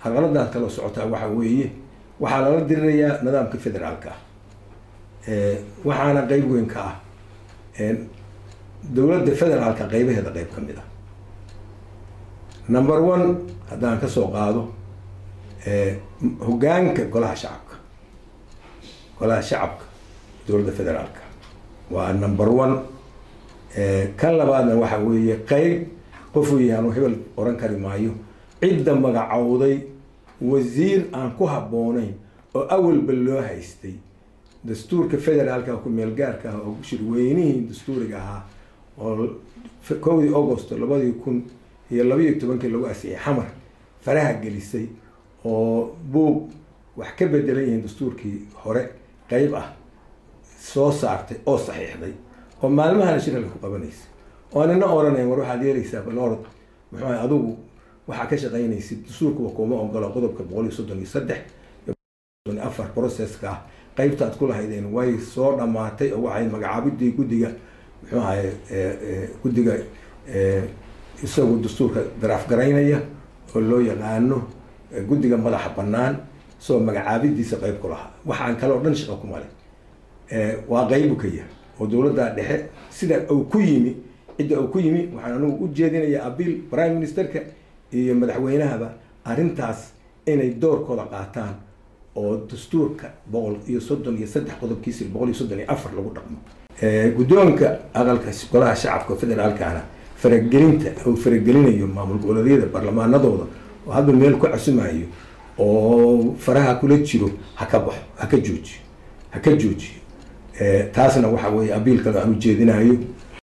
carqaladaas kaloo socotaa waxa weeye waxaa lala dirirayaa nidaamka federaalka ah waxaana qeyb weyn ka ah dowladda federaalka qeybaheeda qeyb ka mid ah number one haddaan kasoo qaado hogaanka golaha shacabka golaha shacabka dowladda federaalka waa number one kan labaadna waxa weeye qeyb qofuu yahaan hebel oran kari maayo cidda magacowday wasiir aan ku habboonayn oo awalba loo haystay dastuurka federaalka ku meel gaarka ah oo shirweynihii dastuuriga ahaa oo kowdii august labadii kun iyo labaiyo tobankii lagu asixiyay xamar faraha gelisay oo buug wax ka bedelan yihiin dastuurkii hore qeyb ah soo saartay oo saxiixday oo maalmahana shiralka ku qabanaysa oo anina oranayn war waxaad yeelaysaa balorod muxuu ahay adigu waxaa ka shaqaynaysid dastuurkuwa kuma ogolo qodobka boqol iyo soddon iyo saddex iyo afar processka ah qeybta aad ku lahaydeen way soo dhamaatay oo waxay magacaabidii guddiga muxuu ahay guddiga isagu dastuurka daraaf garaynaya oo loo yaqaano guddiga madaxa banaan isagoo magacaabidiisa qeyb ku lahaa waxaan kale oo dhan shaqo ku male waa qeybu ka yahay oo dowladda dhexe sida uu ku yimi cidda uu ku yimi waxaan anigu u jeedinayaa abiil prime ministerka iyo madaxweynahaba arrintaas inay doorkooda qaataan oo dastuurka boqol iyo soddon iyo saddex qodobkiisa boqol iyo soddon iyo afar lagu dhaqmo guddoonka aqalka golaha shacabka federaalkana faragelinta uu faragelinayo maamul goboleedyada baarlamaanadooda oo hadda meel ku casumayo oo faraha kula jiro ha ka baxo ha ka joojiyo ha ka joojiyo taasna waxa weeye abiil kale aan ujeedinayo